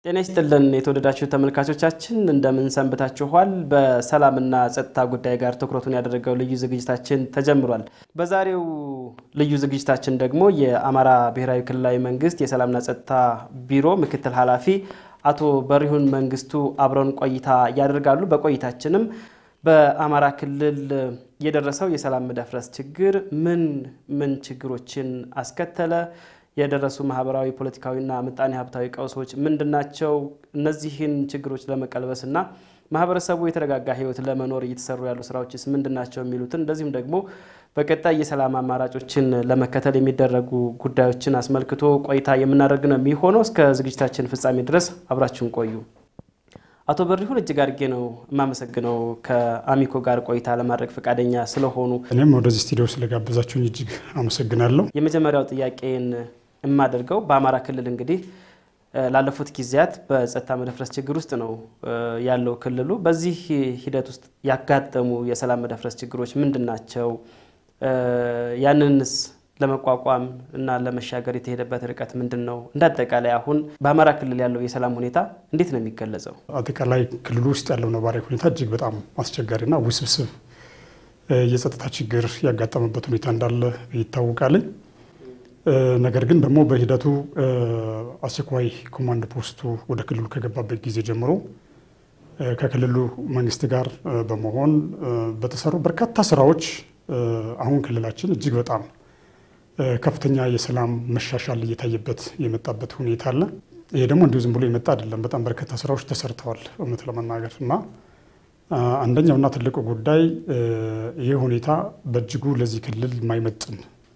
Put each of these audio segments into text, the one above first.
ጤና ይስጥልን የተወደዳችሁ ተመልካቾቻችን እንደምን ሰንብታችኋል? በሰላምና ጸጥታ ጉዳይ ጋር ትኩረቱን ያደረገው ልዩ ዝግጅታችን ተጀምሯል። በዛሬው ልዩ ዝግጅታችን ደግሞ የአማራ ብሔራዊ ክልላዊ መንግስት የሰላምና ጸጥታ ቢሮ ምክትል ኃላፊ አቶ በሪሁን መንግስቱ አብረውን ቆይታ ያደርጋሉ። በቆይታችንም በአማራ ክልል የደረሰው የሰላም መደፍረስ ችግር ምን ምን ችግሮችን አስከተለ? የደረሱ ማህበራዊ፣ ፖለቲካዊና ምጣኔ ሀብታዊ ቀውሶች ምንድናቸው? እነዚህን ችግሮች ለመቀልበስና ማህበረሰቡ የተረጋጋ ህይወት ለመኖር እየተሰሩ ያሉ ስራዎችስ ምንድናቸው? የሚሉትን እንደዚሁም ደግሞ በቀጣይ የሰላም አማራጮችን ለመከተል የሚደረጉ ጉዳዮችን አስመልክቶ ቆይታ የምናደርግ ነው የሚሆነው። እስከ ዝግጅታችን ፍጻሜ ድረስ አብራችሁን ቆዩ። አቶ በሪሁን እጅግ አድርጌ ነው የማመሰግነው ከአሚኮ ጋር ቆይታ ለማድረግ ፈቃደኛ ስለሆኑ። እኔም ወደዚህ ስቱዲዮ ስለጋበዛችሁኝ እጅግ አመሰግናለሁ። የመጀመሪያው ጥያቄን የማደርገው በአማራ ክልል እንግዲህ ላለፉት ጊዜያት በጸጥታ መደፍረስ ችግር ውስጥ ነው ያለው ክልሉ። በዚህ ሂደት ውስጥ ያጋጠሙ የሰላም መደፍረስ ችግሮች ምንድን ናቸው? ያንንስ ለመቋቋም እና ለመሻገር የተሄደበት ርቀት ምንድን ነው? እንደ አጠቃላይ አሁን በአማራ ክልል ያለው የሰላም ሁኔታ እንዴት ነው የሚገለጸው? አጠቃላይ ክልሉ ውስጥ ያለው ነባራዊ ሁኔታ እጅግ በጣም አስቸጋሪና ውስብስብ የጸጥታ ችግር ያጋጠመበት ሁኔታ እንዳለ ይታወቃል። ነገር ግን ደግሞ በሂደቱ አስቸኳይ ኮማንድ ፖስቱ ወደ ክልሉ ከገባበት ጊዜ ጀምሮ ከክልሉ መንግስት ጋር በመሆን በተሰሩ በርካታ ስራዎች አሁን ክልላችን እጅግ በጣም ከፍተኛ የሰላም መሻሻል እየታየበት የመጣበት ሁኔታ አለ። ይሄ ደግሞ እንዲሁ ዝም ብሎ የመጣ አይደለም። በጣም በርካታ ስራዎች ተሰርተዋል እውነት ለመናገር እና አንደኛውና ትልቁ ጉዳይ ይህ ሁኔታ በእጅጉ ለዚህ ክልል የማይመጥን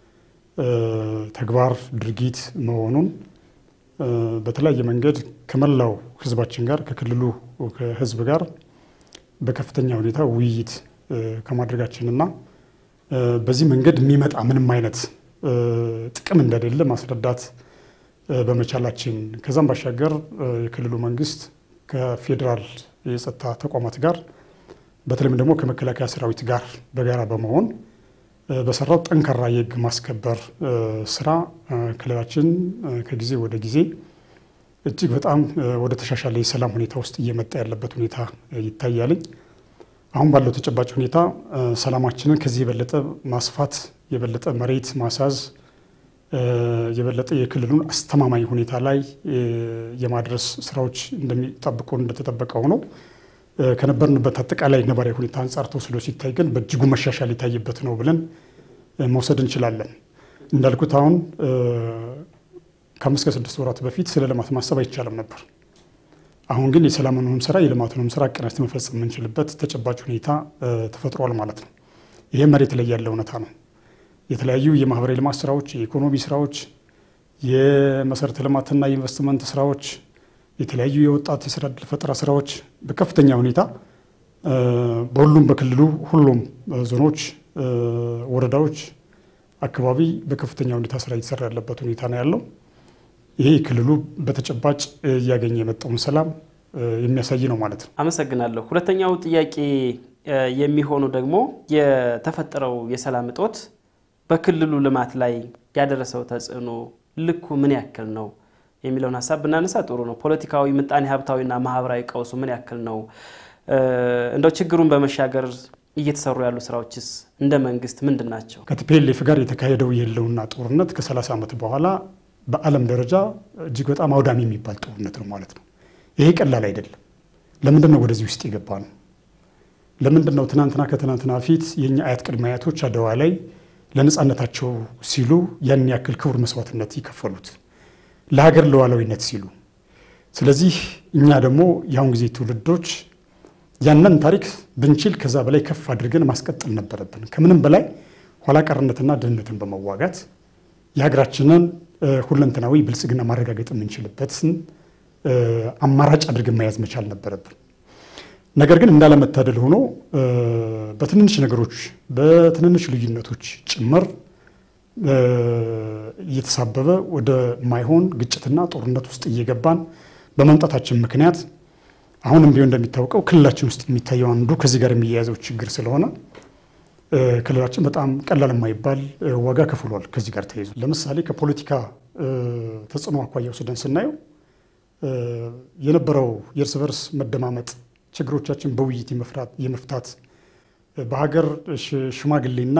ተግባር ድርጊት መሆኑን በተለያየ መንገድ ከመላው ህዝባችን ጋር ከክልሉ ህዝብ ጋር በከፍተኛ ሁኔታ ውይይት ከማድረጋችንና በዚህ መንገድ የሚመጣ ምንም አይነት ጥቅም እንደሌለ ማስረዳት በመቻላችን ከዛም ባሻገር የክልሉ መንግስት ከፌዴራል የጸጥታ ተቋማት ጋር በተለይም ደግሞ ከመከላከያ ሰራዊት ጋር በጋራ በመሆን በሰራው ጠንካራ የህግ ማስከበር ስራ ክልላችን ከጊዜ ወደ ጊዜ እጅግ በጣም ወደ ተሻሻለ የሰላም ሁኔታ ውስጥ እየመጣ ያለበት ሁኔታ ይታያልኝ። አሁን ባለው ተጨባጭ ሁኔታ ሰላማችንን ከዚህ የበለጠ ማስፋት፣ የበለጠ መሬት ማሳዝ፣ የበለጠ የክልሉን አስተማማኝ ሁኔታ ላይ የማድረስ ስራዎች እንደሚጠብቁ እንደተጠበቀ ሆነው ከነበርንበት አጠቃላይ ነባራዊ ሁኔታ አንጻር ተወስዶ ሲታይ ግን በእጅጉ መሻሻል የታየበት ነው ብለን መውሰድ እንችላለን። እንዳልኩት አሁን ከአምስት ከስድስት ወራት በፊት ስለ ልማት ማሰብ አይቻልም ነበር። አሁን ግን የሰላምንም ስራ የልማቱንም ስራ አቀናጅተን መፈጸም የምንችልበት ተጨባጭ ሁኔታ ተፈጥሯል ማለት ነው። ይህ መሬት ላይ ያለ እውነታ ነው። የተለያዩ የማህበራዊ ልማት ስራዎች፣ የኢኮኖሚ ስራዎች፣ የመሰረተ ልማትና የኢንቨስትመንት ስራዎች የተለያዩ የወጣት የስራ ዕድል ፈጠራ ስራዎች በከፍተኛ ሁኔታ በሁሉም በክልሉ ሁሉም ዞኖች፣ ወረዳዎች አካባቢ በከፍተኛ ሁኔታ ስራ እየተሰራ ያለበት ሁኔታ ነው ያለው። ይሄ ክልሉ በተጨባጭ እያገኘ የመጣውን ሰላም የሚያሳይ ነው ማለት ነው። አመሰግናለሁ። ሁለተኛው ጥያቄ የሚሆኑ ደግሞ የተፈጠረው የሰላም እጦት በክልሉ ልማት ላይ ያደረሰው ተጽዕኖ ልኩ ምን ያክል ነው የሚለውን ሀሳብ ብናነሳ ጥሩ ነው። ፖለቲካዊ፣ ምጣኔ ሀብታዊና ማህበራዊ ቀውሱ ምን ያክል ነው? እንደው ችግሩን በመሻገር እየተሰሩ ያሉ ስራዎችስ እንደ መንግስት ምንድን ናቸው? ከቲፒኤልኤፍ ጋር የተካሄደው የህልውና ጦርነት ከ30 ዓመት በኋላ በዓለም ደረጃ እጅግ በጣም አውዳሚ የሚባል ጦርነት ነው ማለት ነው። ይሄ ቀላል አይደለም። ለምንድን ነው ወደዚህ ውስጥ የገባ ነው? ለምንድን ነው ትናንትና ከትናንትና ፊት የእኛ አያት ቅድመ አያቶች አድዋ ላይ ለነፃነታቸው ሲሉ ያን ያክል ክቡር መስዋዕትነት ይከፈሉት ለሀገር ሉዓላዊነት ሲሉ። ስለዚህ እኛ ደግሞ የአሁን ጊዜ ትውልዶች ያንን ታሪክ ብንችል ከዛ በላይ ከፍ አድርገን ማስቀጠል ነበረብን። ከምንም በላይ ኋላ ቀርነትና ድህነትን በመዋጋት የሀገራችንን ሁለንተናዊ ብልጽግና ማረጋገጥ የምንችልበትን አማራጭ አድርገን መያዝ መቻል ነበረብን። ነገር ግን እንዳለመታደል ሆኖ በትንንሽ ነገሮች በትንንሽ ልዩነቶች ጭምር እየተሳበበ ወደ ማይሆን ግጭትና ጦርነት ውስጥ እየገባን በመምጣታችን ምክንያት አሁንም ቢሆን እንደሚታወቀው ክልላችን ውስጥ የሚታየው አንዱ ከዚህ ጋር የሚያያዘው ችግር ስለሆነ ክልላችን በጣም ቀላል የማይባል ዋጋ ከፍሏል። ከዚህ ጋር ተያይዞ ለምሳሌ ከፖለቲካ ተጽዕኖ አኳያ ወስደን ስናየው የነበረው የእርስ በርስ መደማመጥ ችግሮቻችን በውይይት የመፍታት በሀገር ሽማግሌና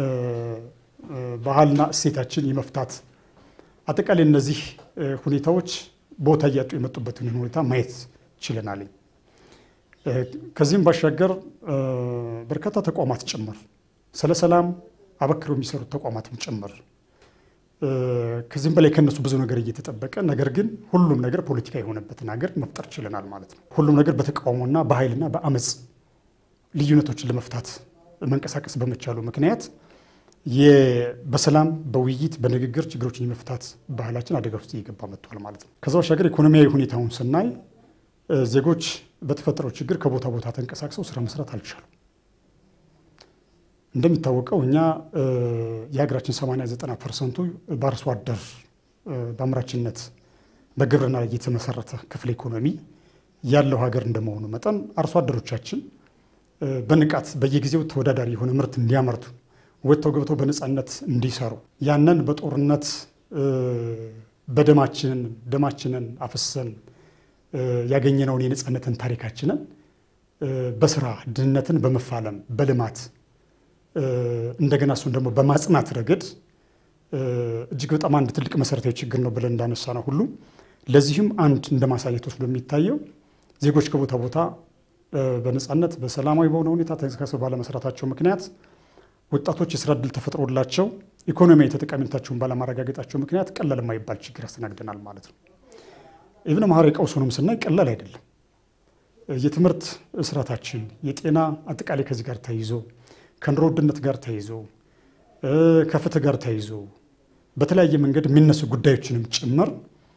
ባህልና እሴታችን የመፍታት አጠቃላይ እነዚህ ሁኔታዎች ቦታ እያጡ የመጡበትን ሁኔታ ማየት ችለናል። ከዚህም ባሻገር በርካታ ተቋማት ጭምር ስለ ሰላም አበክረው የሚሰሩት ተቋማትም ጭምር ከዚህም በላይ ከነሱ ብዙ ነገር እየተጠበቀ ነገር ግን ሁሉም ነገር ፖለቲካ የሆነበትን ሀገር መፍጠር ችለናል ማለት ነው። ሁሉም ነገር በተቃውሞና በኃይልና በአመፅ ልዩነቶችን ለመፍታት መንቀሳቀስ በመቻሉ ምክንያት በሰላም በውይይት በንግግር ችግሮችን የመፍታት ባህላችን አደጋ ውስጥ እየገባ መጥቷል ማለት ነው። ከዛ ባሻገር ኢኮኖሚያዊ ሁኔታውን ስናይ ዜጎች በተፈጠረው ችግር ከቦታ ቦታ ተንቀሳቅሰው ስራ መስራት አልቻሉም። እንደሚታወቀው እኛ የሀገራችን 89 ፐርሰንቱ በአርሶ አደር በአምራችነት በግብርና ላይ የተመሰረተ ክፍለ ኢኮኖሚ ያለው ሀገር እንደመሆኑ መጠን አርሶ አደሮቻችን በንቃት በየጊዜው ተወዳዳሪ የሆነ ምርት እንዲያመርቱ ወጥተው ገብተው በነፃነት እንዲሰሩ ያንን በጦርነት በደማችንን ደማችንን አፍሰን ያገኘነውን የነፃነትን ታሪካችንን በስራ ድህነትን በመፋለም በልማት እንደገና እሱን ደግሞ በማጽናት ረገድ እጅግ በጣም አንድ ትልቅ መሰረታዊ ችግር ነው ብለን እንዳነሳ ነው ሁሉ ለዚህም አንድ እንደ ማሳየት ወስዶ የሚታየው ዜጎች ከቦታ ቦታ በነፃነት በሰላማዊ በሆነ ሁኔታ ተንቀሳቅሰው ባለመስራታቸው ምክንያት ወጣቶች የስራ እድል ተፈጥሮላቸው ኢኮኖሚያዊ ተጠቃሚነታቸውን ባለማረጋገጣቸው ምክንያት ቀላል የማይባል ችግር ያስተናግደናል ማለት ነው። ኢብን ማህበራዊ ቀውሱንም ስናይ ቀላል አይደለም። የትምህርት ስርዓታችን፣ የጤና አጠቃላይ ከዚህ ጋር ተይዞ ከኑሮ ውድነት ጋር ተይዞ ከፍትህ ጋር ተይዞ በተለያየ መንገድ የሚነሱ ጉዳዮችንም ጭምር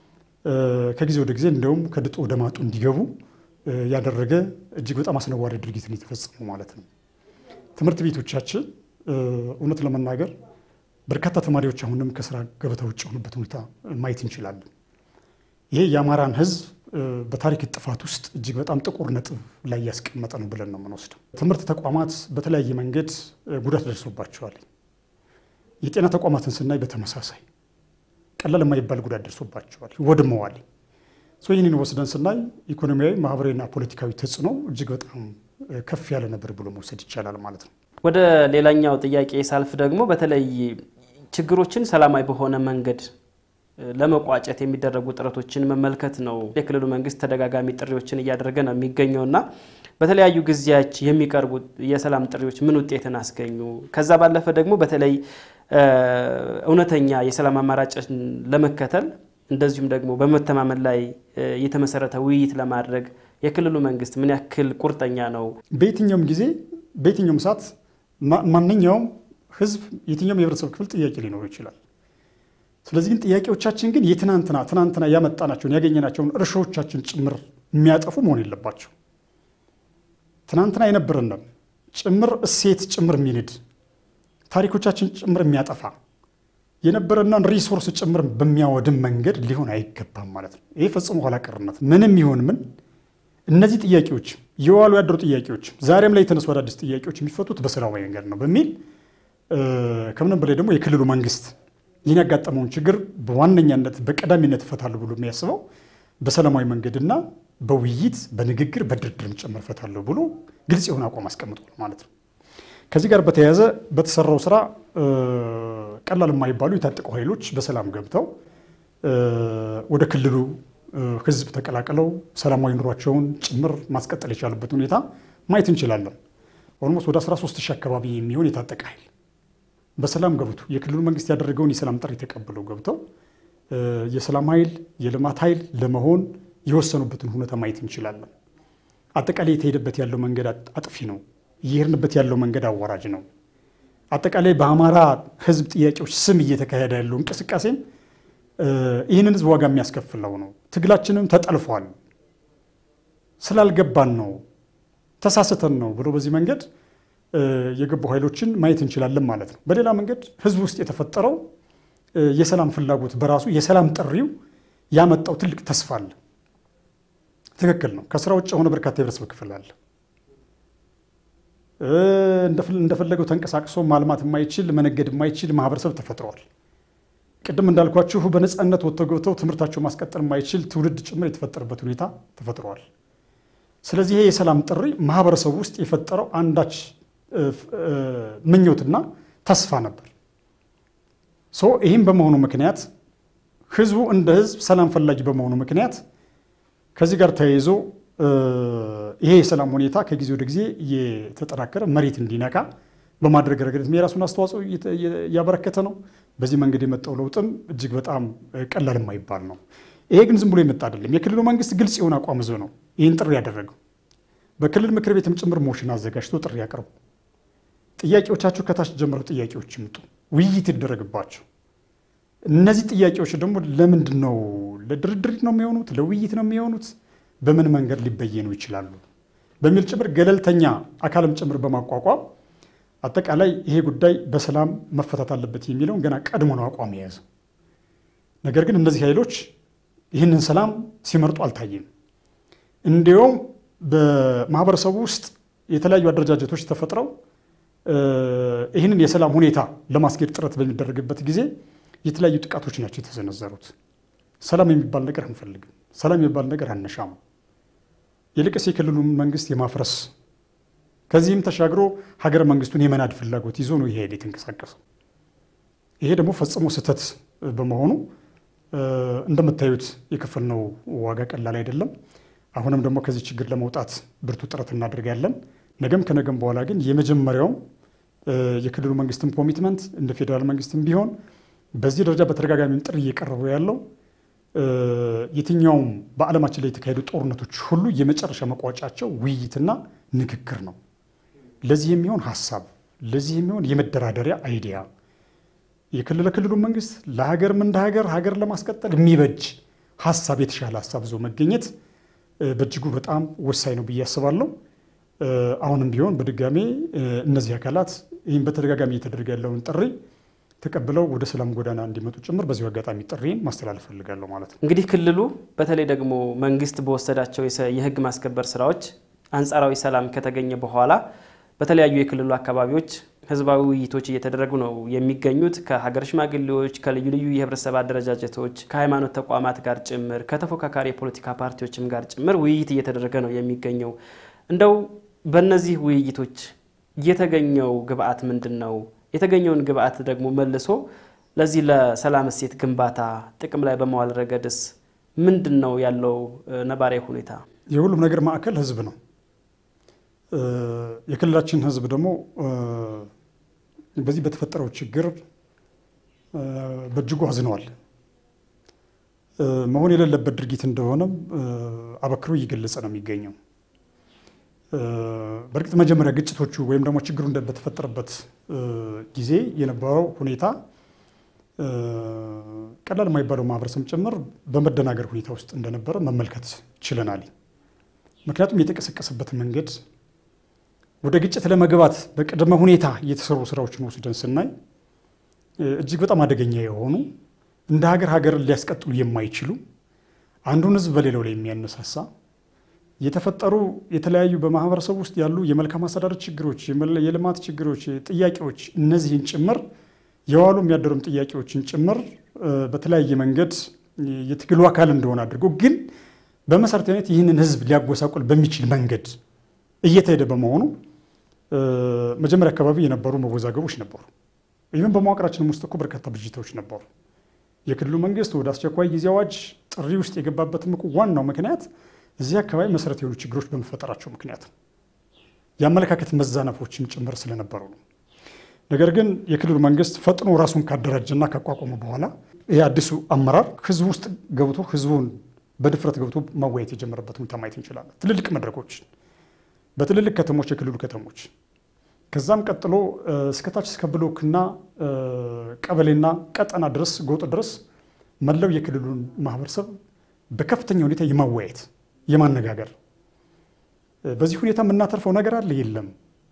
ከጊዜ ወደ ጊዜ እንዲያውም ከድጡ ወደ ማጡ እንዲገቡ ያደረገ እጅግ በጣም አስነዋሪ ድርጊትን የተፈጸሙ ማለት ነው። ትምህርት ቤቶቻችን እውነት ለመናገር በርካታ ተማሪዎች አሁንም ከስራ ገበታ ውጭ የሆኑበት ሁኔታ ማየት እንችላለን። ይሄ የአማራን ሕዝብ በታሪክ ጥፋት ውስጥ እጅግ በጣም ጥቁር ነጥብ ላይ ያስቀመጠ ነው ብለን ነው የምንወስደው። ትምህርት ተቋማት በተለያየ መንገድ ጉዳት ደርሶባቸዋል። የጤና ተቋማትን ስናይ በተመሳሳይ ቀላል የማይባል ጉዳት ደርሶባቸዋል፣ ወድመዋል። ይህንን ወስደን ስናይ ኢኮኖሚያዊ፣ ማህበራዊና ፖለቲካዊ ተጽዕኖ እጅግ በጣም ከፍ ያለ ነበር ብሎ መውሰድ ይቻላል ማለት ነው። ወደ ሌላኛው ጥያቄ ሳልፍ ደግሞ በተለይ ችግሮችን ሰላማዊ በሆነ መንገድ ለመቋጨት የሚደረጉ ጥረቶችን መመልከት ነው። የክልሉ መንግስት ተደጋጋሚ ጥሪዎችን እያደረገ ነው የሚገኘው እና በተለያዩ ጊዜያች የሚቀርቡ የሰላም ጥሪዎች ምን ውጤትን አስገኙ? ከዛ ባለፈ ደግሞ በተለይ እውነተኛ የሰላም አማራጭን ለመከተል እንደዚሁም ደግሞ በመተማመን ላይ የተመሰረተ ውይይት ለማድረግ የክልሉ መንግስት ምን ያክል ቁርጠኛ ነው? በየትኛውም ጊዜ በየትኛውም ሰዓት ማንኛውም ህዝብ የትኛውም የህብረተሰብ ክፍል ጥያቄ ሊኖረው ይችላል። ስለዚህ ግን ጥያቄዎቻችን ግን የትናንትና ትናንትና ያመጣናቸውን ያገኘናቸውን እርሾዎቻችን ጭምር የሚያጠፉ መሆን የለባቸው። ትናንትና የነበረንን ጭምር እሴት ጭምር የሚንድ ታሪኮቻችን ጭምር የሚያጠፋ የነበረናን ሪሶርስ ጭምር በሚያወድም መንገድ ሊሆን አይገባም ማለት ነው። ይህ ፈጽሞ ኋላ ቀርነት ምንም ይሆን ምን እነዚህ ጥያቄዎች የዋሉ ያደሩ ጥያቄዎች ዛሬም ላይ የተነሱ አዳዲስ ጥያቄዎች የሚፈቱት በሰላማዊ መንገድ ነው በሚል ከምንም በላይ ደግሞ የክልሉ መንግስት ይህን ያጋጠመውን ችግር በዋነኛነት በቀዳሚነት እፈታለሁ ብሎ የሚያስበው በሰላማዊ መንገድና በውይይት በንግግር በድርድርም ጭምር እፈታለሁ ብሎ ግልጽ የሆነ አቋም አስቀምጧል ማለት ነው። ከዚህ ጋር በተያያዘ በተሰራው ስራ ቀላል የማይባሉ የታጠቁ ኃይሎች በሰላም ገብተው ወደ ክልሉ ህዝብ ተቀላቅለው ሰላማዊ ኑሯቸውን ጭምር ማስቀጠል የቻሉበት ሁኔታ ማየት እንችላለን። ኦልሞስት ወደ 13 ሺህ አካባቢ የሚሆን የታጠቀ ኃይል በሰላም ገብቶ የክልሉ መንግስት ያደረገውን የሰላም ጥሪ ተቀብለው ገብተው የሰላም ኃይል የልማት ኃይል ለመሆን የወሰኑበትን ሁኔታ ማየት እንችላለን። አጠቃላይ የተሄደበት ያለው መንገድ አጥፊ ነው። እየሄድንበት ያለው መንገድ አዋራጅ ነው። አጠቃላይ በአማራ ህዝብ ጥያቄዎች ስም እየተካሄደ ያለው እንቅስቃሴም ይህንን ህዝብ ዋጋ የሚያስከፍለው ነው። ትግላችንም ተጠልፏል፣ ስላልገባን ነው፣ ተሳስተን ነው ብሎ በዚህ መንገድ የገቡ ኃይሎችን ማየት እንችላለን ማለት ነው። በሌላ መንገድ ህዝብ ውስጥ የተፈጠረው የሰላም ፍላጎት በራሱ የሰላም ጥሪው ያመጣው ትልቅ ተስፋ አለ። ትክክል ነው። ከስራ ውጭ የሆነ በርካታ የህብረተሰብ ክፍል አለ። እንደፈለገው ተንቀሳቅሶ ማልማት የማይችል መነገድ የማይችል ማህበረሰብ ተፈጥሯል። ቅድም እንዳልኳችሁ በነፃነት ወጥተው ገብተው ትምህርታቸው ማስቀጠል የማይችል ትውልድ ጭምር የተፈጠረበት ሁኔታ ተፈጥሯል። ስለዚህ ይሄ የሰላም ጥሪ ማህበረሰቡ ውስጥ የፈጠረው አንዳች ምኞትና ተስፋ ነበር። ሶ ይህም በመሆኑ ምክንያት ህዝቡ እንደ ህዝብ ሰላም ፈላጊ በመሆኑ ምክንያት ከዚህ ጋር ተያይዞ ይሄ የሰላም ሁኔታ ከጊዜ ወደ ጊዜ እየተጠናከረ መሬት እንዲነካ በማድረግ ረገድ የራሱን አስተዋጽኦ እያበረከተ ነው። በዚህ መንገድ የመጣው ለውጥም እጅግ በጣም ቀላል የማይባል ነው። ይሄ ግን ዝም ብሎ የመጣ አይደለም። የክልሉ መንግስት ግልጽ የሆነ አቋም ይዞ ነው ይህን ጥሪ ያደረገው። በክልል ምክር ቤትም ጭምር ሞሽን አዘጋጅቶ ጥሪ ያቀርቡ፣ ጥያቄዎቻችሁ ከታች ጀምረው ጥያቄዎች ይምጡ፣ ውይይት ይደረግባቸው። እነዚህ ጥያቄዎች ደግሞ ለምንድን ነው ለድርድር ነው የሚሆኑት? ለውይይት ነው የሚሆኑት? በምን መንገድ ሊበየኑ ይችላሉ? በሚል ጭምር ገለልተኛ አካልም ጭምር በማቋቋም አጠቃላይ ይሄ ጉዳይ በሰላም መፈታት አለበት የሚለውን ገና ቀድሞ ነው አቋም የያዘው። ነገር ግን እነዚህ ኃይሎች ይህንን ሰላም ሲመርጡ አልታየም። እንዲሁም በማህበረሰቡ ውስጥ የተለያዩ አደረጃጀቶች ተፈጥረው ይህንን የሰላም ሁኔታ ለማስኬድ ጥረት በሚደረግበት ጊዜ የተለያዩ ጥቃቶች ናቸው የተሰነዘሩት። ሰላም የሚባል ነገር አንፈልግም፣ ሰላም የሚባል ነገር አነሻም፣ ይልቅስ የክልሉን መንግስት የማፍረስ ከዚህም ተሻግሮ ሀገረ መንግስቱን የመናድ ፍላጎት ይዞ ነው ይሄ ኃይል የተንቀሳቀሰው። ይሄ ደግሞ ፈጽሞ ስህተት በመሆኑ እንደምታዩት የከፈልነው ዋጋ ቀላል አይደለም። አሁንም ደግሞ ከዚህ ችግር ለመውጣት ብርቱ ጥረት እናደርጋለን። ነገም ከነገም በኋላ ግን የመጀመሪያውም የክልሉ መንግስትም ኮሚትመንት እንደ ፌዴራል መንግስትም ቢሆን በዚህ ደረጃ በተደጋጋሚም ጥሪ እየቀረበ ያለው የትኛውም በዓለማችን ላይ የተካሄዱ ጦርነቶች ሁሉ የመጨረሻ መቋጫቸው ውይይትና ንግግር ነው። ለዚህ የሚሆን ሀሳብ፣ ለዚህ የሚሆን የመደራደሪያ አይዲያ የክልለ ክልሉ መንግስት ለሀገርም እንደ ሀገር ሀገር ለማስቀጠል የሚበጅ ሀሳብ የተሻለ ሀሳብ ይዞ መገኘት በእጅጉ በጣም ወሳኝ ነው ብዬ አስባለሁ። አሁንም ቢሆን በድጋሜ እነዚህ አካላት ይህም በተደጋጋሚ እየተደረገ ያለውን ጥሪ ተቀብለው ወደ ሰላም ጎዳና እንዲመጡ ጭምር በዚሁ አጋጣሚ ጥሪን ማስተላለፍ ፈልጋለሁ ማለት ነው። እንግዲህ ክልሉ በተለይ ደግሞ መንግስት በወሰዳቸው የህግ ማስከበር ስራዎች አንጻራዊ ሰላም ከተገኘ በኋላ በተለያዩ የክልሉ አካባቢዎች ህዝባዊ ውይይቶች እየተደረጉ ነው የሚገኙት። ከሀገር ሽማግሌዎች፣ ከልዩ ልዩ የህብረተሰብ አደረጃጀቶች፣ ከሃይማኖት ተቋማት ጋር ጭምር ከተፎካካሪ የፖለቲካ ፓርቲዎችም ጋር ጭምር ውይይት እየተደረገ ነው የሚገኘው። እንደው በእነዚህ ውይይቶች የተገኘው ግብአት ምንድን ነው? የተገኘውን ግብአት ደግሞ መልሶ ለዚህ ለሰላም እሴት ግንባታ ጥቅም ላይ በመዋል ረገድስ ምንድን ነው ያለው ነባራዊ ሁኔታ? የሁሉም ነገር ማዕከል ህዝብ ነው። የክልላችን ህዝብ ደግሞ በዚህ በተፈጠረው ችግር በእጅጉ አዝነዋል። መሆን የሌለበት ድርጊት እንደሆነም አበክሮ እየገለጸ ነው የሚገኘው። በእርግጥ መጀመሪያ ግጭቶቹ ወይም ደግሞ ችግሩ በተፈጠረበት ጊዜ የነበረው ሁኔታ ቀላል የማይባለው ማህበረሰብ ጭምር በመደናገር ሁኔታ ውስጥ እንደነበረ መመልከት ችለናል። ምክንያቱም የተቀሰቀሰበት መንገድ ወደ ግጭት ለመግባት በቅድመ ሁኔታ የተሰሩ ስራዎችን ወስደን ስናይ እጅግ በጣም አደገኛ የሆኑ እንደ ሀገር ሀገርን ሊያስቀጥሉ የማይችሉ አንዱን ህዝብ በሌላው ላይ የሚያነሳሳ የተፈጠሩ የተለያዩ በማህበረሰብ ውስጥ ያሉ የመልካም አስተዳደር ችግሮች፣ የልማት ችግሮች፣ ጥያቄዎች እነዚህን ጭምር የዋሉ የሚያደሩም ጥያቄዎችን ጭምር በተለያየ መንገድ የትግሉ አካል እንደሆነ አድርጎ ግን በመሰረታዊነት ይህንን ህዝብ ሊያጎሳቁል በሚችል መንገድ እየተሄደ በመሆኑ መጀመሪያ አካባቢ የነበሩ መወዛገቦች ነበሩ። ይህም በመዋቅራችንም ውስጥ እኮ በርካታ ብዥታዎች ነበሩ። የክልሉ መንግስት ወደ አስቸኳይ ጊዜ አዋጅ ጥሪ ውስጥ የገባበትም እኮ ዋናው ምክንያት እዚህ አካባቢ መሰረት የሆኑ ችግሮች በመፈጠራቸው ምክንያት ነው። የአመለካከት መዛነፎችም ጭምር ስለነበሩ ነው። ነገር ግን የክልሉ መንግስት ፈጥኖ ራሱን ካደራጀና ካቋቋመ በኋላ ይህ አዲሱ አመራር ህዝቡ ውስጥ ገብቶ ህዝቡን በድፍረት ገብቶ ማወያየት የጀመረበት ሁኔታ ማየት እንችላለን። ትልልቅ መድረኮች በትልልቅ ከተሞች፣ የክልሉ ከተሞች ከዛም ቀጥሎ እስከታች እስከ ብሎክና ቀበሌና ቀጠና ድረስ ጎጥ ድረስ መላው የክልሉን ማህበረሰብ በከፍተኛ ሁኔታ የማወያየት የማነጋገር በዚህ ሁኔታ የምናተርፈው ነገር አለ የለም።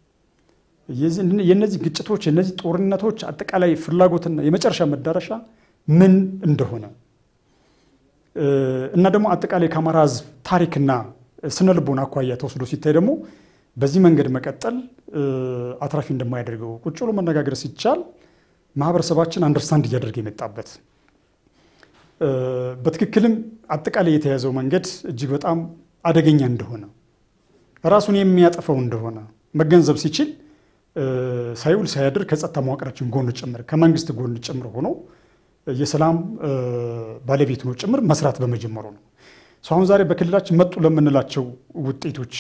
የነዚህ ግጭቶች የነዚህ ጦርነቶች አጠቃላይ ፍላጎትና የመጨረሻ መዳረሻ ምን እንደሆነ እና ደግሞ አጠቃላይ ከአማራ ህዝብ ታሪክና ስነ ልቦና አኳያ ተወስዶ ሲታይ ደግሞ በዚህ መንገድ መቀጠል አትራፊ እንደማያደርገው ቁጭ ብሎ መነጋገር ሲቻል ማህበረሰባችን አንደርስታንድ እያደረገ የመጣበት በትክክልም አጠቃላይ የተያዘው መንገድ እጅግ በጣም አደገኛ እንደሆነ ራሱን የሚያጠፈው እንደሆነ መገንዘብ ሲችል ሳይውል ሳያድር ከጸጥታ መዋቅራችን ጎን ጭምር ከመንግስት ጎን ጭምር ሆኖ የሰላም ባለቤት ነው ጭምር መስራት በመጀመሩ ነው። አሁን ዛሬ በክልላችን መጡ ለምንላቸው ውጤቶች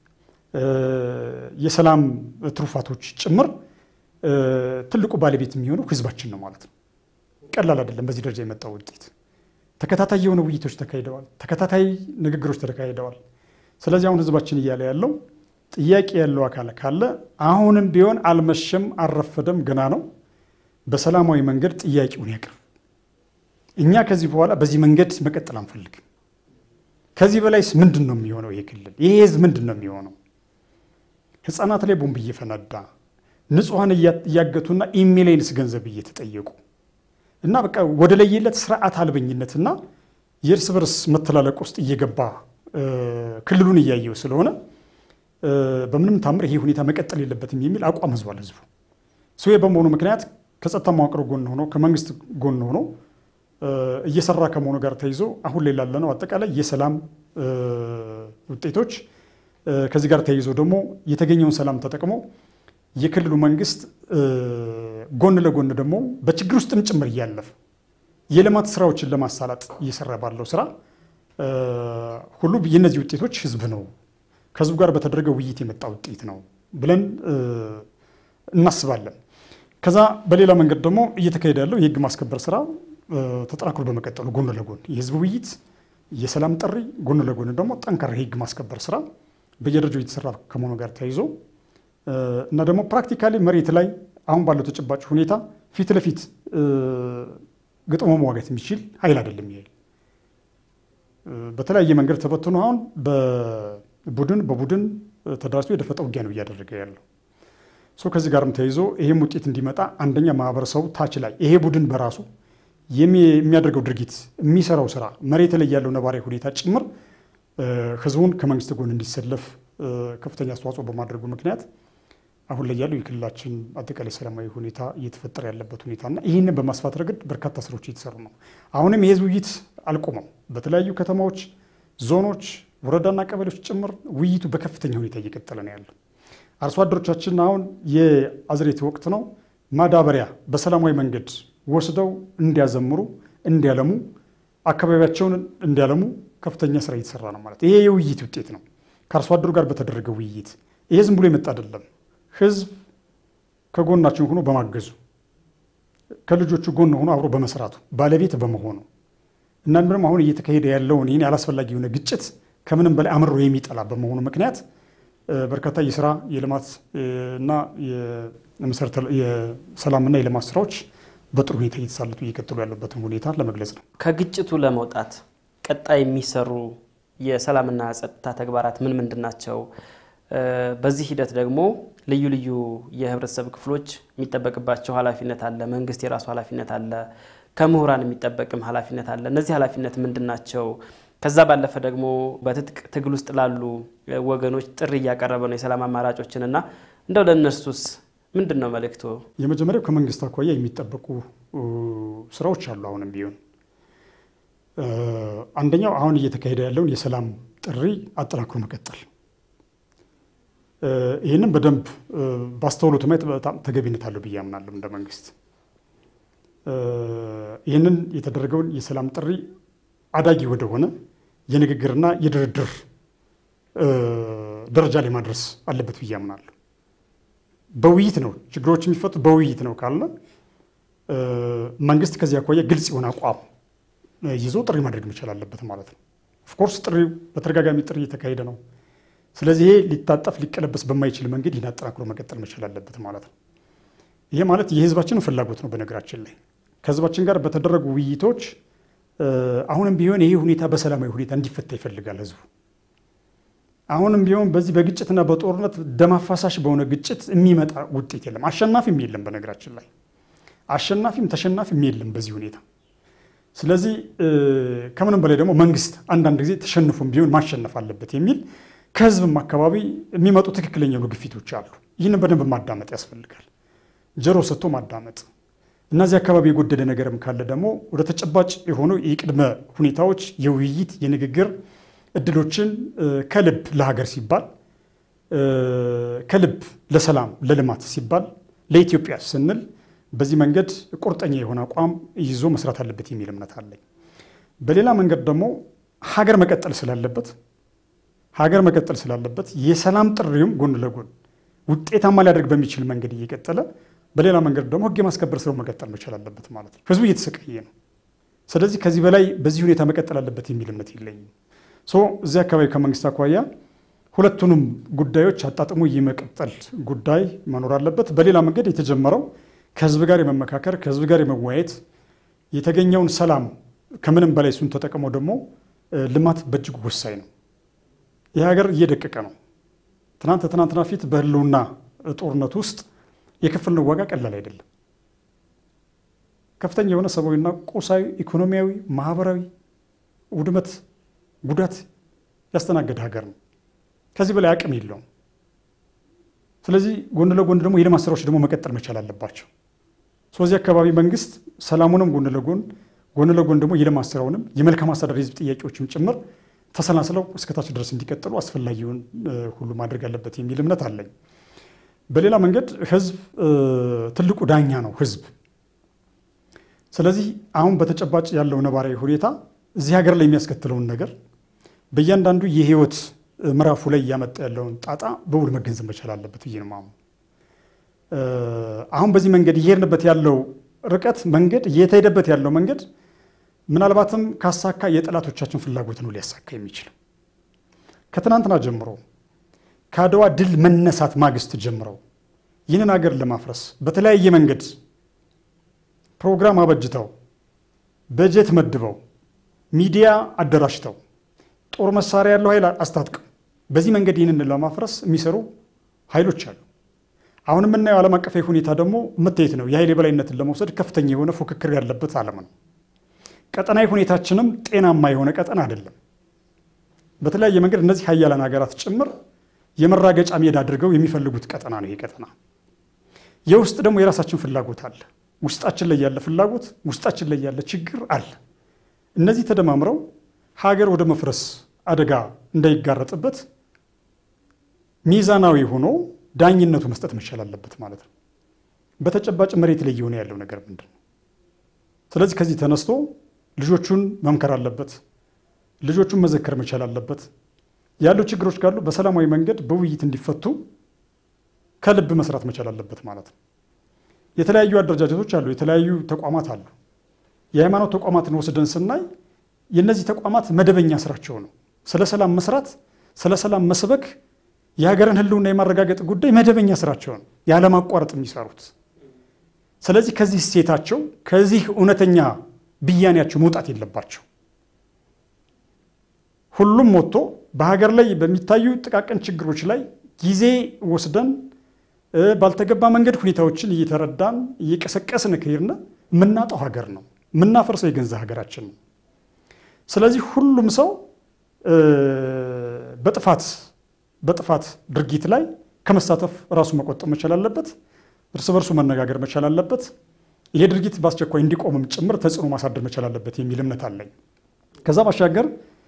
የሰላም ትሩፋቶች ጭምር ትልቁ ባለቤት የሚሆነው ህዝባችን ነው ማለት ነው። ቀላል አይደለም። በዚህ ደረጃ የመጣው ውጤት ተከታታይ የሆነ ውይይቶች ተካሂደዋል። ተከታታይ ንግግሮች ተካሂደዋል። ስለዚህ አሁን ህዝባችን እያለ ያለው ጥያቄ ያለው አካል ካለ አሁንም ቢሆን አልመሸም፣ አልረፈደም፣ ገና ነው። በሰላማዊ መንገድ ጥያቄውን ያቅርብ። እኛ ከዚህ በኋላ በዚህ መንገድ መቀጠል አንፈልግም። ከዚህ በላይስ ምንድን ነው የሚሆነው? ይሄ ክልል ይሄ ህዝብ ምንድን ነው የሚሆነው? ህፃናት ላይ ቦምብ እየፈነዳ ንጹሐን እያገቱና ኢሚሊየንስ ገንዘብ እየተጠየቁ እና በቃ ወደ ለየለት ስርዓት አልበኝነትና የእርስ በርስ መተላለቅ ውስጥ እየገባ ክልሉን እያየው ስለሆነ በምንም ታምር ይሄ ሁኔታ መቀጠል የለበትም የሚል አቋም ህዝቧል። ህዝቡ ሰው በመሆኑ ምክንያት ከጸጥታ መዋቅሩ ጎን ሆኖ ከመንግስት ጎን ሆኖ እየሰራ ከመሆኑ ጋር ተይዞ አሁን ላይ ላለነው አጠቃላይ የሰላም ውጤቶች ከዚህ ጋር ተይዞ ደግሞ የተገኘውን ሰላም ተጠቅሞ የክልሉ መንግስት ጎን ለጎን ደግሞ በችግር ውስጥም ጭምር እያለፈ የልማት ስራዎችን ለማሳላጥ እየሰራ ባለው ስራ ሁሉ የእነዚህ ውጤቶች ህዝብ ነው ከህዝቡ ጋር በተደረገ ውይይት የመጣ ውጤት ነው ብለን እናስባለን። ከዛ በሌላ መንገድ ደግሞ እየተካሄደ ያለው የህግ ማስከበር ስራ ተጠናክሮ በመቀጠሉ ጎን ለጎን የህዝብ ውይይት፣ የሰላም ጥሪ፣ ጎን ለጎን ደግሞ ጠንካራ የህግ ማስከበር ስራ በየደረጃው እየተሰራ ከመሆኑ ጋር ተያይዞ እና ደግሞ ፕራክቲካሊ መሬት ላይ አሁን ባለው ተጨባጭ ሁኔታ ፊት ለፊት ገጥሞ መዋጋት የሚችል ኃይል አይደለም። ይሄ በተለያየ መንገድ ተበትኖ አሁን በቡድን በቡድን ተደራጅቶ የደፈጠ ውጊያ ነው እያደረገ ያለው። ከዚህ ጋርም ተይዞ ይህም ውጤት እንዲመጣ አንደኛ ማህበረሰቡ ታች ላይ ይሄ ቡድን በራሱ የሚያደርገው ድርጊት የሚሰራው ስራ መሬት ላይ ያለው ነባራዊ ሁኔታ ጭምር ህዝቡን ከመንግስት ጎን እንዲሰለፍ ከፍተኛ አስተዋጽኦ በማድረጉ ምክንያት አሁን ላይ ያለው የክልላችን አጠቃላይ ሰላማዊ ሁኔታ እየተፈጠረ ያለበት ሁኔታና ይህንን በማስፋት ረገድ በርካታ ስራዎች እየተሰሩ ነው። አሁንም የህዝብ ውይይት አልቆመም። በተለያዩ ከተማዎች፣ ዞኖች፣ ወረዳና ቀበሌዎች ጭምር ውይይቱ በከፍተኛ ሁኔታ እየቀጠለ ነው ያለው። አርሶ አደሮቻችን አሁን የአዝሬት ወቅት ነው። ማዳበሪያ በሰላማዊ መንገድ ወስደው እንዲያዘምሩ፣ እንዲያለሙ፣ አካባቢያቸውን እንዲያለሙ ከፍተኛ ስራ እየተሰራ ነው ማለት ይሄ የውይይት ውጤት ነው። ከአርሶ አደሩ ጋር በተደረገ ውይይት ይሄ ዝም ብሎ የመጣ አይደለም። ህዝብ ከጎናችን ሆኖ በማገዙ ከልጆቹ ጎን ሆኖ አብሮ በመስራቱ ባለቤት በመሆኑ እና ደግሞ አሁን እየተካሄደ ያለውን ይህን ያላስፈላጊ የሆነ ግጭት ከምንም በላይ አምሮ የሚጠላ በመሆኑ ምክንያት በርካታ የስራ የልማት እና የሰላምና የልማት ስራዎች በጥሩ ሁኔታ እየተሳለጡ እየቀጠሉ ያለበትን ሁኔታ ለመግለጽ ነው። ከግጭቱ ለመውጣት ቀጣይ የሚሰሩ የሰላምና ጸጥታ ተግባራት ምን ምንድን ናቸው? በዚህ ሂደት ደግሞ ልዩ ልዩ የህብረተሰብ ክፍሎች የሚጠበቅባቸው ኃላፊነት አለ። መንግስት የራሱ ኃላፊነት አለ። ከምሁራን የሚጠበቅም ኃላፊነት አለ። እነዚህ ኃላፊነት ምንድን ናቸው? ከዛ ባለፈ ደግሞ በትጥቅ ትግል ውስጥ ላሉ ወገኖች ጥሪ እያቀረበ ነው የሰላም አማራጮችን እና እንደው ለእነርሱስ ምንድን ነው መልእክቶ? የመጀመሪያው ከመንግስት አኳያ የሚጠበቁ ስራዎች አሉ። አሁንም ቢሆን አንደኛው አሁን እየተካሄደ ያለውን የሰላም ጥሪ አጠናክሮ መቀጠል ይህንም በደንብ ባስተውሎት ማየት በጣም ተገቢነት አለው ብዬ አምናለሁ። እንደ መንግስት ይህንን የተደረገውን የሰላም ጥሪ አዳጊ ወደሆነ የንግግርና የድርድር ደረጃ ላይ ማድረስ አለበት ብዬ አምናለሁ። በውይይት ነው ችግሮች የሚፈቱ በውይይት ነው ካለ መንግስት ከዚህ አኳያ ግልጽ የሆነ አቋም ይዞ ጥሪ ማድረግ መቻል አለበት ማለት ነው። ኦፍኮርስ ጥሪ በተደጋጋሚ ጥሪ እየተካሄደ ነው። ስለዚህ ይሄ ሊታጠፍ ሊቀለበስ በማይችል መንገድ ይህን አጠናክሮ መቀጠል መቻል አለበት ማለት ነው። ይሄ ማለት የህዝባችንን ፍላጎት ነው። በነገራችን ላይ ከህዝባችን ጋር በተደረጉ ውይይቶች አሁንም ቢሆን ይሄ ሁኔታ በሰላማዊ ሁኔታ እንዲፈታ ይፈልጋል ህዝቡ። አሁንም ቢሆን በዚህ በግጭትና በጦርነት ደም አፋሳሽ በሆነ ግጭት የሚመጣ ውጤት የለም። አሸናፊም የለም። በነገራችን ላይ አሸናፊም ተሸናፊም የለም በዚህ ሁኔታ። ስለዚህ ከምንም በላይ ደግሞ መንግስት አንዳንድ ጊዜ ተሸንፎም ቢሆን ማሸነፍ አለበት የሚል ከህዝብም አካባቢ የሚመጡ ትክክለኛ የሆኑ ግፊቶች አሉ። ይህንን በደንብ ማዳመጥ ያስፈልጋል። ጆሮ ሰጥቶ ማዳመጥ። እነዚህ አካባቢ የጎደለ ነገርም ካለ ደግሞ ወደ ተጨባጭ የሆኑ የቅድመ ሁኔታዎች የውይይት የንግግር እድሎችን ከልብ ለሀገር ሲባል ከልብ ለሰላም ለልማት ሲባል ለኢትዮጵያ ስንል በዚህ መንገድ ቁርጠኛ የሆነ አቋም ይዞ መስራት አለበት የሚል እምነት አለኝ። በሌላ መንገድ ደግሞ ሀገር መቀጠል ስላለበት ሀገር መቀጠል ስላለበት የሰላም ጥሪውም ጎን ለጎን ውጤታማ ሊያደርግ በሚችል መንገድ እየቀጠለ በሌላ መንገድ ደግሞ ሕግ የማስከበር ስራው መቀጠል መቻል አለበት ማለት ነው። ህዝቡ እየተሰቃየ ነው። ስለዚህ ከዚህ በላይ በዚህ ሁኔታ መቀጠል አለበት የሚል እምነት የለኝም። እዚህ አካባቢ ከመንግስት አኳያ ሁለቱንም ጉዳዮች አጣጥሞ የመቀጠል ጉዳይ መኖር አለበት። በሌላ መንገድ የተጀመረው ከህዝብ ጋር የመመካከር ከህዝብ ጋር የመወያየት የተገኘውን ሰላም ከምንም በላይ እሱን ተጠቅሞ ደግሞ ልማት በእጅጉ ወሳኝ ነው። ይህ ሀገር እየደቀቀ ነው። ትናንት ትናንትና ፊት በህልውና ጦርነት ውስጥ የከፈልነው ዋጋ ቀላል አይደለም። ከፍተኛ የሆነ ሰብአዊና ቁሳዊ፣ ኢኮኖሚያዊ፣ ማህበራዊ ውድመት፣ ጉዳት ያስተናገደ ሀገር ነው። ከዚህ በላይ አቅም የለውም። ስለዚህ ጎን ለጎን ደግሞ የልማት ስራዎች ደግሞ መቀጠል መቻል አለባቸው። ስለዚህ አካባቢ መንግስት ሰላሙንም ጎን ለጎን ጎን ለጎን ደግሞ የልማት ስራውንም የመልካም አስተዳደር የህዝብ ጥያቄዎችም ጭምር ተሰናስለው እስከታች ድረስ እንዲቀጥሉ አስፈላጊውን ሁሉ ማድረግ አለበት የሚል እምነት አለኝ። በሌላ መንገድ ህዝብ ትልቁ ዳኛ ነው ህዝብ። ስለዚህ አሁን በተጨባጭ ያለው ነባራዊ ሁኔታ እዚህ ሀገር ላይ የሚያስከትለውን ነገር በእያንዳንዱ የህይወት ምዕራፉ ላይ እያመጣ ያለውን ጣጣ በውል መገንዘብ መቻል አለበት ብዬ ነው የማምነው። አሁን በዚህ መንገድ እየሄድንበት ያለው ርቀት መንገድ እየተሄደበት ያለው መንገድ ምናልባትም ካሳካ የጠላቶቻችን ፍላጎት ነው ሊያሳካ የሚችለው። ከትናንትና ጀምሮ ከአድዋ ድል መነሳት ማግስት ጀምረው ይህንን ሀገር ለማፍረስ በተለያየ መንገድ ፕሮግራም አበጅተው በጀት መድበው ሚዲያ አደራጅተው ጦር መሳሪያ ያለው ኃይል አስታጥቀው በዚህ መንገድ ይህንን ለማፍረስ የሚሰሩ ኃይሎች አሉ። አሁን የምናየው ዓለም አቀፋዊ ሁኔታ ደግሞ መታየት ነው። የኃይል የበላይነትን ለመውሰድ ከፍተኛ የሆነ ፉክክር ያለበት ዓለም ነው። ቀጠናዊ ሁኔታችንም ጤናማ የሆነ ቀጠና አይደለም። በተለያየ መንገድ እነዚህ ሀያላን ሀገራት ጭምር የመራገጫ ሜዳ አድርገው የሚፈልጉት ቀጠና ነው። ይሄ ቀጠና የውስጥ ደግሞ የራሳችን ፍላጎት አለ። ውስጣችን ላይ ያለ ፍላጎት፣ ውስጣችን ላይ ያለ ችግር አለ። እነዚህ ተደማምረው ሀገር ወደ መፍረስ አደጋ እንዳይጋረጥበት ሚዛናዊ ሆኖ ዳኝነቱ መስጠት መቻል አለበት ማለት ነው። በተጨባጭ መሬት ላይ እየሆነ ያለው ነገር ምንድን ነው? ስለዚህ ከዚህ ተነስቶ ልጆቹን መምከር አለበት። ልጆቹን መዘከር መቻል አለበት። ያሉ ችግሮች ካሉ በሰላማዊ መንገድ በውይይት እንዲፈቱ ከልብ መስራት መቻል አለበት ማለት ነው። የተለያዩ አደረጃጀቶች አሉ፣ የተለያዩ ተቋማት አሉ። የሃይማኖት ተቋማትን ወስደን ስናይ የእነዚህ ተቋማት መደበኛ ስራቸው ነው ስለ ሰላም መስራት፣ ስለ ሰላም መስበክ፣ የሀገርን ሕልውና የማረጋገጥ ጉዳይ መደበኛ ስራቸው ነው ያለማቋረጥ የሚሰሩት። ስለዚህ ከዚህ እሴታቸው ከዚህ እውነተኛ ብያኔያቸው መውጣት የለባቸው። ሁሉም ወጥቶ በሀገር ላይ በሚታዩ ጥቃቅን ችግሮች ላይ ጊዜ ወስደን ባልተገባ መንገድ ሁኔታዎችን እየተረዳን እየቀሰቀስን ከሄድን የምናጣው ሀገር ነው፣ የምናፈርሰው የገንዘብ ሀገራችን ነው። ስለዚህ ሁሉም ሰው በጥፋት በጥፋት ድርጊት ላይ ከመሳተፍ ራሱ መቆጠብ መቻል አለበት። እርስ በርሱ መነጋገር መቻል አለበት። ይሄ ድርጊት በአስቸኳይ እንዲቆምም ጭምር ተጽዕኖ ማሳደር መቻል አለበት የሚል እምነት አለኝ። ከዛ ባሻገር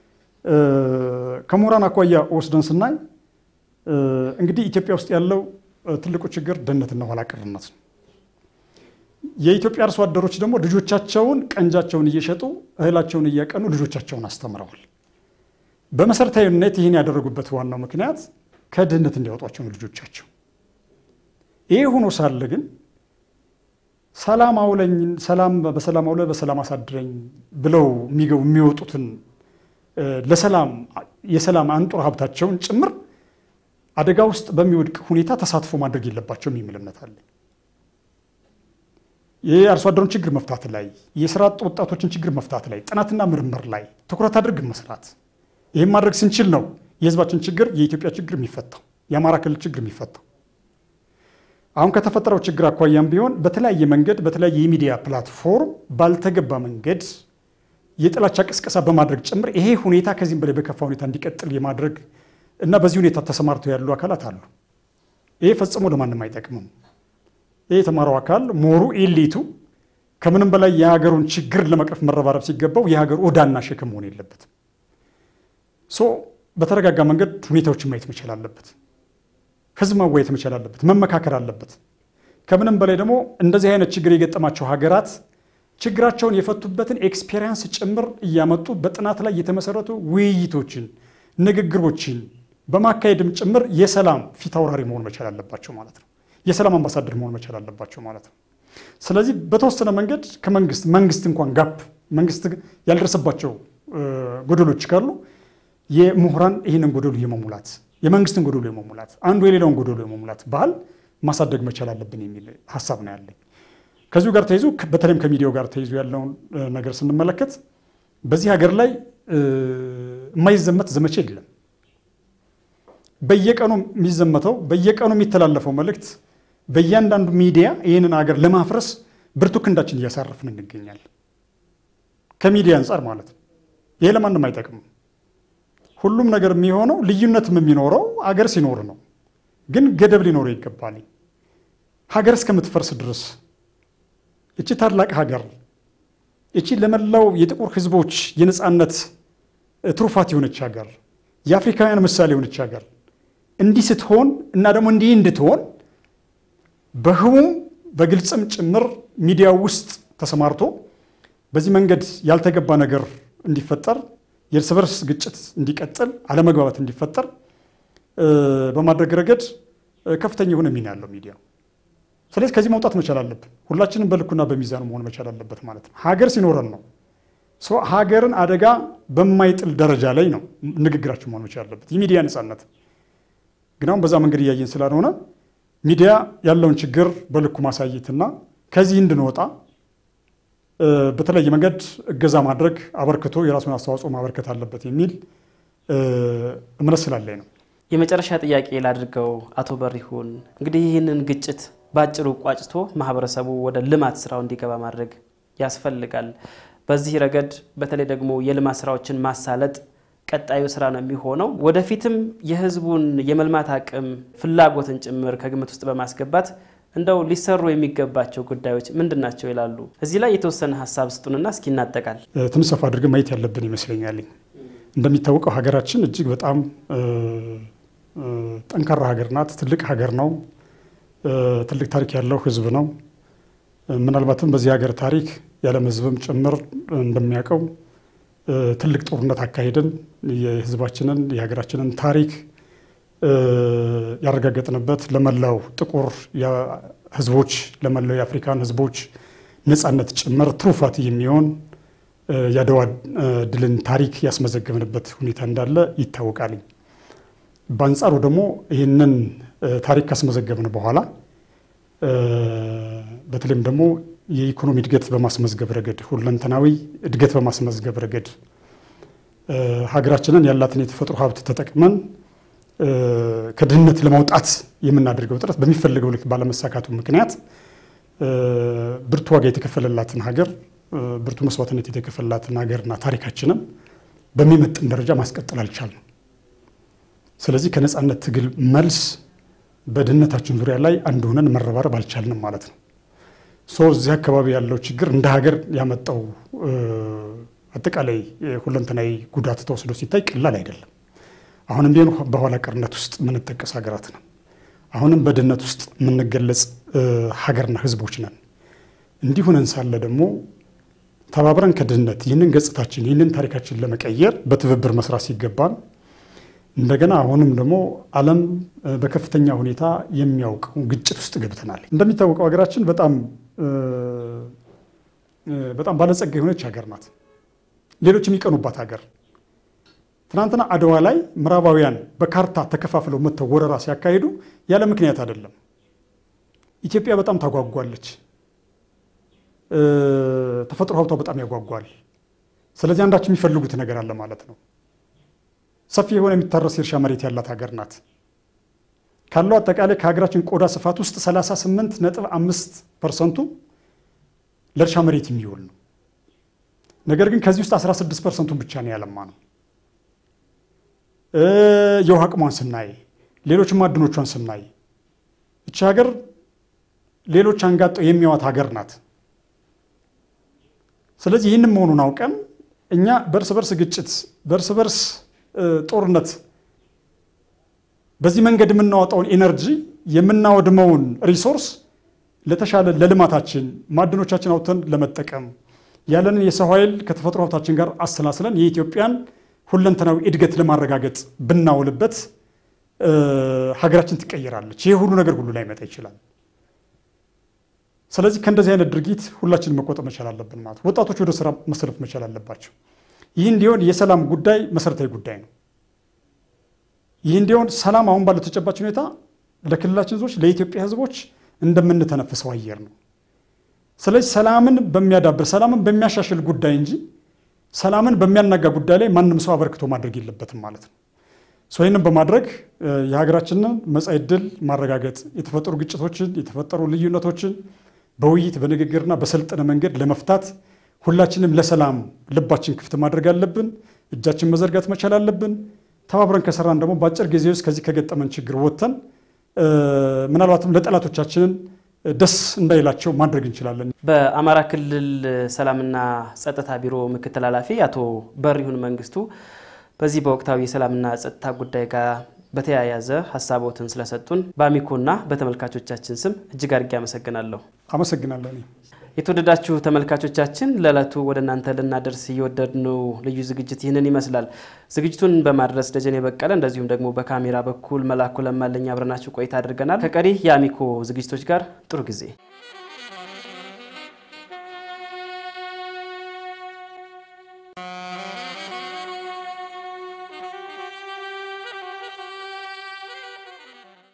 ከምሁራን አኳያ ወስደን ስናይ እንግዲህ ኢትዮጵያ ውስጥ ያለው ትልቁ ችግር ድህነትና ኋላ ቀርነት ነው። የኢትዮጵያ አርሶ አደሮች ደግሞ ልጆቻቸውን ቀንጃቸውን እየሸጡ እህላቸውን እያቀኑ ልጆቻቸውን አስተምረዋል። በመሰረታዊነት ይህን ያደረጉበት ዋናው ምክንያት ከድህነት እንዲያወጧቸው ነው ልጆቻቸው። ይህ ሆኖ ሳለ ግን ሰላም አውለኝ ሰላም በሰላም አውለ በሰላም አሳድረኝ ብለው የሚገቡ የሚወጡትን ለሰላም የሰላም አንጡር ሀብታቸውን ጭምር አደጋ ውስጥ በሚወድቅ ሁኔታ ተሳትፎ ማድረግ የለባቸውም የሚል እምነት አለ። የአርሶ አደሩን ችግር መፍታት ላይ፣ የስራ አጥ ወጣቶችን ችግር መፍታት ላይ፣ ጥናትና ምርምር ላይ ትኩረት አድርገን መስራት። ይህም ማድረግ ስንችል ነው የህዝባችን ችግር የኢትዮጵያ ችግር የሚፈታው፣ የአማራ ክልል ችግር የሚፈታው። አሁን ከተፈጠረው ችግር አኳያም ቢሆን በተለያየ መንገድ በተለያየ የሚዲያ ፕላትፎርም ባልተገባ መንገድ የጥላቻ ቅስቀሳ በማድረግ ጭምር ይሄ ሁኔታ ከዚህም በላይ በከፋ ሁኔታ እንዲቀጥል የማድረግ እና በዚህ ሁኔታ ተሰማርተው ያሉ አካላት አሉ። ይሄ ፈጽሞ ለማንም አይጠቅምም። ይሄ የተማረው አካል ሞሩ ኤሊቱ ከምንም በላይ የሀገሩን ችግር ለመቅረፍ መረባረብ ሲገባው የሀገሩ ዕዳና ሸክም መሆን የለበትም። ሶ በተረጋጋ መንገድ ሁኔታዎችን ማየት መቻል አለበት። ህዝብ ማወያየት መቻል አለበት። መመካከር አለበት። ከምንም በላይ ደግሞ እንደዚህ አይነት ችግር የገጠማቸው ሀገራት ችግራቸውን የፈቱበትን ኤክስፔሪንስ ጭምር እያመጡ በጥናት ላይ የተመሰረቱ ውይይቶችን፣ ንግግሮችን በማካሄድም ጭምር የሰላም ፊት አውራሪ መሆን መቻል አለባቸው ማለት ነው። የሰላም አምባሳደር መሆን መቻል አለባቸው ማለት ነው። ስለዚህ በተወሰነ መንገድ ከመንግስት መንግስት እንኳን ጋፕ መንግስት ያልደረሰባቸው ጎደሎች ካሉ የምሁራን ይህንን ጎደሉ የመሙላት የመንግስትን ጎደሎ የመሙላት አንዱ የሌላውን ጎደሎ የመሙላት ባህል ማሳደግ መቻል አለብን የሚል ሀሳብ ነው ያለኝ። ከዚሁ ጋር ተይዞ በተለይም ከሚዲያው ጋር ተይዞ ያለውን ነገር ስንመለከት በዚህ ሀገር ላይ የማይዘመት ዘመቻ የለም። በየቀኑ የሚዘመተው በየቀኑ የሚተላለፈው መልእክት በእያንዳንዱ ሚዲያ ይህንን ሀገር ለማፍረስ ብርቱ ክንዳችን እያሳረፍን እንገኛለን። ከሚዲያ አንጻር ማለት ነው። ይሄ ለማንም አይጠቅምም። ሁሉም ነገር የሚሆነው ልዩነትም የሚኖረው አገር ሲኖር ነው። ግን ገደብ ሊኖረው ይገባል። ሀገር እስከምትፈርስ ድረስ እቺ ታላቅ ሀገር እቺ ለመላው የጥቁር ሕዝቦች የነፃነት ትሩፋት የሆነች ሀገር የአፍሪካውያን ምሳሌ የሆነች ሀገር እንዲህ ስትሆን እና ደግሞ እንዲህ እንድትሆን በህቡም በግልጽም ጭምር ሚዲያው ውስጥ ተሰማርቶ በዚህ መንገድ ያልተገባ ነገር እንዲፈጠር የእርስ በርስ ግጭት እንዲቀጥል አለመግባባት እንዲፈጠር በማድረግ ረገድ ከፍተኛ የሆነ ሚና ያለው ሚዲያው። ስለዚህ ከዚህ መውጣት መቻል አለብን። ሁላችንም በልኩና በሚዛኑ መሆን መቻል አለበት ማለት ነው። ሀገር ሲኖረን ነው ሀገርን አደጋ በማይጥል ደረጃ ላይ ነው ንግግራችን መሆን መቻል አለበት። የሚዲያ ነፃነት ግን አሁን በዛ መንገድ እያየን ስላልሆነ ሚዲያ ያለውን ችግር በልኩ ማሳየትና ከዚህ እንድንወጣ በተለየ መንገድ እገዛ ማድረግ አበርክቶ የራሱን አስተዋጽኦ ማበርከት አለበት የሚል እምነት ስላለኝ ነው። የመጨረሻ ጥያቄ ላድርገው። አቶ በሪሁን እንግዲህ ይህንን ግጭት በአጭሩ ቋጭቶ ማህበረሰቡ ወደ ልማት ስራው እንዲገባ ማድረግ ያስፈልጋል። በዚህ ረገድ በተለይ ደግሞ የልማት ስራዎችን ማሳለጥ ቀጣዩ ስራ ነው የሚሆነው። ወደፊትም የህዝቡን የመልማት አቅም ፍላጎትን ጭምር ከግምት ውስጥ በማስገባት እንደው ሊሰሩ የሚገባቸው ጉዳዮች ምንድን ናቸው ይላሉ? እዚህ ላይ የተወሰነ ሀሳብ ስጡንና እስኪ እናጠቃል። ትንሽ ሰፋ አድርገን ማየት ያለብን ይመስለኛል። እንደሚታወቀው ሀገራችን እጅግ በጣም ጠንካራ ሀገር ናት። ትልቅ ሀገር ነው። ትልቅ ታሪክ ያለው ህዝብ ነው። ምናልባትም በዚህ ሀገር ታሪክ የዓለም ህዝብም ጭምር እንደሚያውቀው ትልቅ ጦርነት አካሄድን የህዝባችንን የሀገራችንን ታሪክ ያረጋገጥንበት ለመላው ጥቁር ህዝቦች ለመላው የአፍሪካን ህዝቦች ነፃነት ጭምር ትሩፋት የሚሆን የአድዋ ድልን ታሪክ ያስመዘገብንበት ሁኔታ እንዳለ ይታወቃል። በአንጻሩ ደግሞ ይህንን ታሪክ ካስመዘገብን በኋላ በተለይም ደግሞ የኢኮኖሚ እድገት በማስመዝገብ ረገድ ሁለንተናዊ እድገት በማስመዝገብ ረገድ ሀገራችንን ያላትን የተፈጥሮ ሀብት ተጠቅመን ከድህነት ለማውጣት የምናደርገው ጥረት በሚፈልገው ልክ ባለመሳካቱ ምክንያት ብርቱ ዋጋ የተከፈለላትን ሀገር ብርቱ መስዋዕትነት የተከፈለላትን ሀገርና ታሪካችንን በሚመጥን ደረጃ ማስቀጠል አልቻልንም። ስለዚህ ከነፃነት ትግል መልስ በድህነታችን ዙሪያ ላይ አንድ ሆነን መረባረብ አልቻልንም ማለት ነው። ሶ እዚህ አካባቢ ያለው ችግር እንደ ሀገር ያመጣው አጠቃላይ ሁለንተናዊ ጉዳት ተወስዶ ሲታይ ቀላል አይደለም። አሁንም ቢሆን በኋላ ቀርነት ውስጥ የምንጠቀስ ሀገራት ነን። አሁንም በድህነት ውስጥ የምንገለጽ ሀገርና ህዝቦች ነን። እንዲህ ሆነን ሳለ ደግሞ ተባብረን ከድህነት ይህንን ገጽታችን ይህንን ታሪካችን ለመቀየር በትብብር መስራት ሲገባን እንደገና አሁንም ደግሞ ዓለም በከፍተኛ ሁኔታ የሚያውቀው ግጭት ውስጥ ገብተናል። እንደሚታወቀው ሀገራችን በጣም በጣም ባለጸጋ የሆነች ሀገር ናት። ሌሎች የሚቀኑባት ሀገር ትናንትና አድዋ ላይ ምዕራባውያን በካርታ ተከፋፍለው መጥተው ወረራ ሲያካሂዱ ያለ ምክንያት አይደለም። ኢትዮጵያ በጣም ታጓጓለች። ተፈጥሮ ሀብቷ በጣም ያጓጓል። ስለዚህ አንዳች የሚፈልጉት ነገር አለ ማለት ነው። ሰፊ የሆነ የሚታረስ የእርሻ መሬት ያላት ሀገር ናት። ካለው አጠቃላይ ከሀገራችን ቆዳ ስፋት ውስጥ 38 ነጥብ አምስት ፐርሰንቱ ለእርሻ መሬት የሚውል ነው። ነገር ግን ከዚህ ውስጥ 16 ፐርሰንቱን ብቻ ነው ያለማ ነው። የውሃ አቅሟን ስናይ፣ ሌሎች ማዕድኖቿን ስናይ እቺ ሀገር ሌሎች አንጋጠው የሚያዋት ሀገር ናት። ስለዚህ ይህንን መሆኑን አውቀን እኛ በእርስ በርስ ግጭት፣ በእርስ በርስ ጦርነት በዚህ መንገድ የምናወጣውን ኢነርጂ የምናወድመውን ሪሶርስ ለተሻለ ለልማታችን ማዕድኖቻችን አውጥተን ለመጠቀም ያለንን የሰው ኃይል ከተፈጥሮ ሀብታችን ጋር አሰላስለን የኢትዮጵያን ሁለንተናዊ እድገት ለማረጋገጥ ብናውልበት ሀገራችን ትቀየራለች። ይህ ሁሉ ነገር ሁሉ ላይ መጣ ይችላል። ስለዚህ ከእንደዚህ አይነት ድርጊት ሁላችንም መቆጠብ መቻል አለብን። ማለት ወጣቶች ወደ ስራ መሰለፍ መቻል አለባቸው። ይህ እንዲሆን የሰላም ጉዳይ መሰረታዊ ጉዳይ ነው። ይህ እንዲሆን ሰላም አሁን ባለው ተጨባጭ ሁኔታ ለክልላችን ህዝቦች፣ ለኢትዮጵያ ህዝቦች እንደምንተነፍሰው አየር ነው። ስለዚህ ሰላምን በሚያዳብር ሰላምን በሚያሻሽል ጉዳይ እንጂ ሰላምን በሚያናጋ ጉዳይ ላይ ማንም ሰው አበርክቶ ማድረግ የለበትም ማለት ነው። ይህንን በማድረግ የሀገራችንን መጻኢ ዕድል ማረጋገጥ የተፈጠሩ ግጭቶችን የተፈጠሩ ልዩነቶችን በውይይት በንግግርና በሰለጠነ መንገድ ለመፍታት ሁላችንም ለሰላም ልባችን ክፍት ማድረግ አለብን። እጃችን መዘርጋት መቻል አለብን። ተባብረን ከሰራን ደግሞ በአጭር ጊዜ ውስጥ ከዚህ ከገጠመን ችግር ወጥተን ምናልባትም ለጠላቶቻችንን ደስ እንዳይላቸው ማድረግ እንችላለን። በአማራ ክልል ሰላምና ጸጥታ ቢሮ ምክትል ኃላፊ አቶ በሪሁን መንግስቱ በዚህ በወቅታዊ የሰላምና ጸጥታ ጉዳይ ጋር በተያያዘ ሀሳቦትን ስለሰጡን በአሚኮና በተመልካቾቻችን ስም እጅግ አድርጌ አመሰግናለሁ። አመሰግናለሁ። የተወደዳችሁ ተመልካቾቻችን ለዕለቱ ወደ እናንተ ልናደርስ እየወደድነው ልዩ ዝግጅት ይህንን ይመስላል። ዝግጅቱን በማድረስ ደጀኔ በቀለ እንደዚሁም ደግሞ በካሜራ በኩል መላኩ ለማለኝ አብረናችሁ ቆይታ አድርገናል። ከቀሪ የአሚኮ ዝግጅቶች ጋር ጥሩ ጊዜ